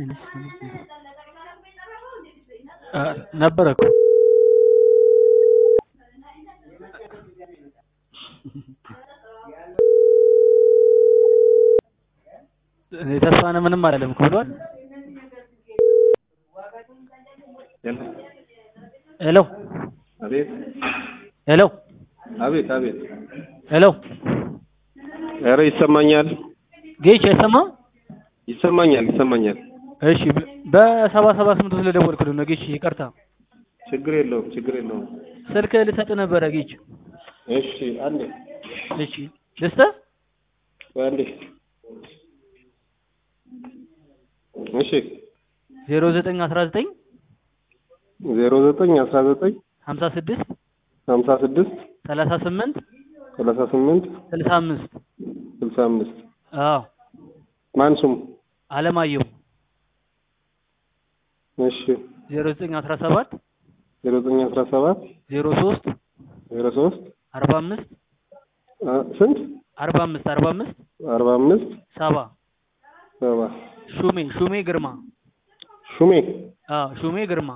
ነበረ እኮ እኔ ተስፋነህ ምንም አይደለም እኮ ብሏል። ሄሎ አቤት ሄሎ አቤት አቤት። ሄሎ ኧረ ይሰማኛል ጌች አይሰማም? ይሰማኛል ይሰማኛል። እሺ በ- በሰባ ሰባ ስምንት ስለደወልኩልህ ነው ጌች፣ ይቅርታ። ችግር የለውም ችግር የለውም። ስልክ ልሰጥ ነበረ ጌች። እሺ አንዴ እሺ ልስጥህ? ቆይ አንዴ። እሺ ዜሮ ዘጠኝ አስራ ዘጠኝ ዜሮ ዘጠኝ አስራ ዘጠኝ ሀምሳ ስድስት ሀምሳ ስድስት ሰላሳ ስምንት ሰላሳ ስምንት ስልሳ አምስት ስልሳ አምስት አዎ ማን ስሙ? አለማየሁ እሺ ዜሮ ዘጠኝ አስራ ሰባት ዜሮ ዘጠኝ አስራ ሰባት ዜሮ ሶስት ዜሮ ሶስት አርባ አምስት አ- ስንት አርባ አምስት አርባ አምስት አርባ አምስት ሰባ ሰባ ሹሜ ሹሜ ግርማ ሹሜ አዎ ሹሜ ግርማ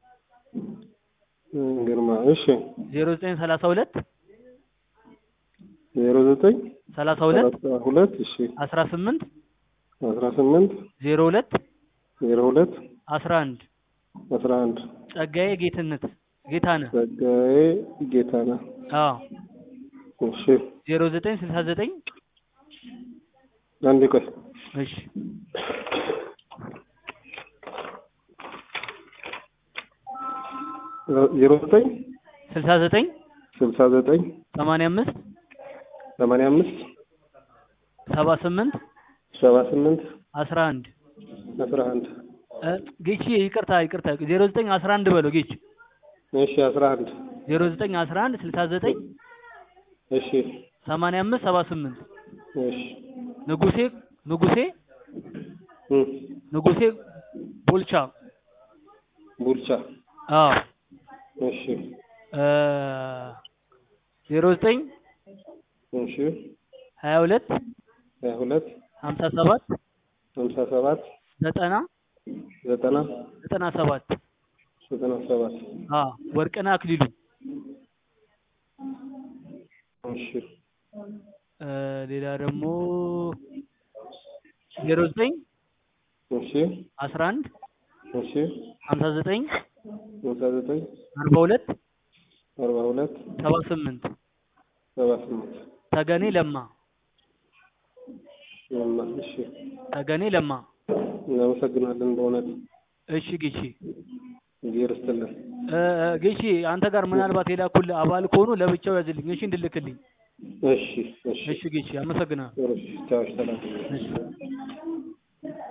እም፣ ግርማ እሺ ዜሮ ዘጠኝ ሰላሳ ሁለት ዜሮ ዘጠኝ ሰላሳ ሁለት ሰላሳ ሁለት እሺ አስራ ስምንት አስራ ስምንት ዜሮ ሁለት ዜሮ ሁለት አስራ አንድ አስራ አንድ ጸጋዬ ጌትነት ጌታነህ ጸጋዬ ጌታነህ አዎ እሺ ዜሮ ዘጠኝ ስልሳ ዘጠኝ አንዴ ቆይ እሺ ዜሮ ዘጠኝ ስልሳ ዘጠኝ ስልሳ ዘጠኝ ሰማንያ አምስት ሰማንያ አምስት ሰባ ስምንት ሰባ ስምንት አስራ አንድ አስራ አንድ እ ጌቺ ይቅርታ ይቅርታ ዜሮ ዘጠኝ አስራ አንድ በለው ጌች እሺ አስራ አንድ ዜሮ ዘጠኝ አስራ አንድ ስልሳ ዘጠኝ እሺ ሰማንያ አምስት ሰባ ስምንት እሺ ንጉሴ ንጉሴ እም፣ ንጉሴ ቦልቻ ቡልቻ አዎ እሺ እ ዜሮ ዘጠኝ እሺ ሀያ ሁለት ሀያ ሁለት ሀምሳ ሰባት ሀምሳ ሰባት ዘጠና ዘጠና ዘጠና ሰባት ዘጠና ሰባት አዎ ወርቅነህ አክሊሉ እሺ እ ሌላ ደግሞ ዜሮ ዘጠኝ እሺ አስራ አንድ እሺ ሀምሳ ዘጠኝ ሀምሳ ዘጠኝ አርባ ሁለት አርባ ሁለት ሰባ ስምንት ሰባ ስምንት ተገኔ ለማ ለማ እሺ ተገኔ ለማ እናመሰግናለን በእውነት እሺ ጌቺ እግዚአብሔር ይስጥልን እ እ ጌቺ አንተ ጋር ምናልባት የላኩልህ አባል ከሆኑ ለብቻው ያዝልኝ እሺ እንድልክልኝ እሺ እሺ እሺ ጌቺ አመሰግናለሁ እሺ ቻው ሰላም እሺ